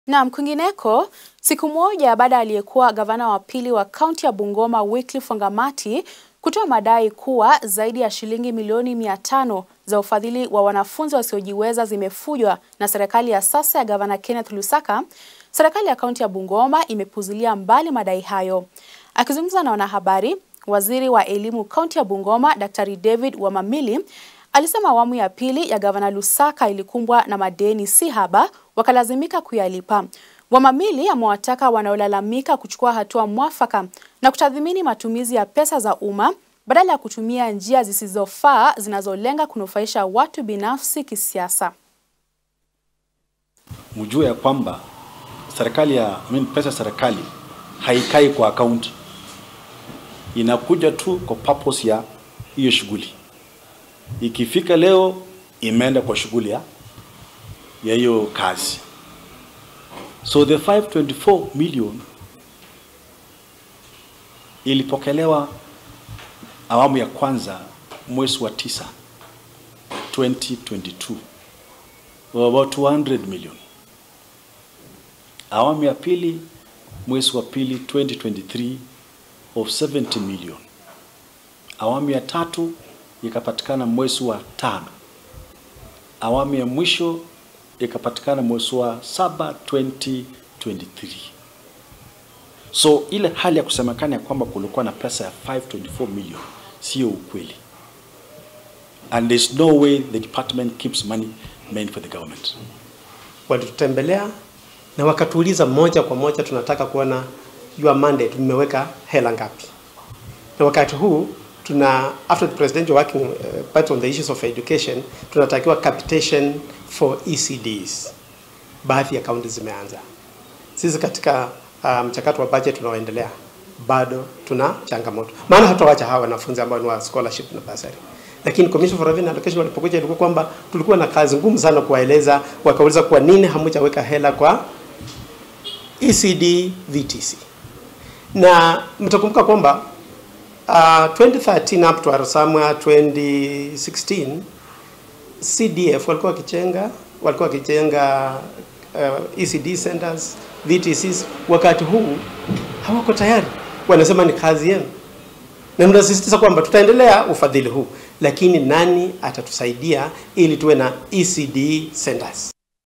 Naam, kwingineko, siku moja baada ya aliyekuwa gavana wa pili wa kaunti ya Bungoma Wycliffe Wangamati kutoa madai kuwa zaidi ya shilingi milioni mia tano za ufadhili wa wanafunzi wasiojiweza zimefujwa na serikali ya sasa ya gavana Kenneth Lusaka, serikali ya kaunti ya Bungoma imepuzilia mbali madai hayo. Akizungumza na wanahabari, waziri wa elimu kaunti ya Bungoma Daktari David Wamamili alisema awamu ya pili ya gavana Lusaka ilikumbwa na madeni si haba, wakalazimika kuyalipa. Wamamili amewataka wanaolalamika kuchukua hatua mwafaka na kutathmini matumizi ya pesa za umma badala ya kutumia njia zisizofaa zinazolenga kunufaisha watu binafsi kisiasa. Mjue ya kwamba serikali ya I mean, pesa serikali haikai kwa akaunti, inakuja tu kwa purpose ya hiyo shughuli. Ikifika leo imeenda kwa shughuli ya ya hiyo kazi. So the 524 million ilipokelewa awamu ya kwanza mwezi wa tisa 2022 about 200 million. Awamu ya pili mwezi wa pili 2023 of 70 million. Awamu ya tatu ikapatikana mwezi wa tano. Awamu ya mwisho ikapatikana mwezi wa saba 2023. So ile hali ya kusemekana ya kwamba kulikuwa na pesa ya 524 million sio ukweli, and there's no way the department keeps money meant for the government. Walitutembelea na wakatuuliza moja kwa moja, tunataka kuona your mandate, mmeweka hela ngapi? Na wakati huu tuna after the presidential working uh, part on the issues of education, tunatakiwa capitation for ECDs. Baadhi ya kaunti zimeanza. Sisi katika mchakato um, wa budget unaoendelea bado tuna changamoto, maana hatawacha hawa wanafunzi ambao ni wa scholarship na bursary. Lakini Commission for Revenue Allocation walipokuja, ilikuwa kwamba tulikuwa na kazi ngumu sana kuwaeleza, wakauliza kwa nini hamjaweka hela kwa ECD VTC, na mtakumbuka kwamba uh, 2013 up to somewhere 2016 CDF walikuwa wakichenga walikuwa wakichenga uh, ECD centers VTCs. Wakati huu hawako tayari, wanasema ni kazi yenu, na tunasisitiza kwamba tutaendelea ufadhili huu, lakini nani atatusaidia ili tuwe na ECD centers?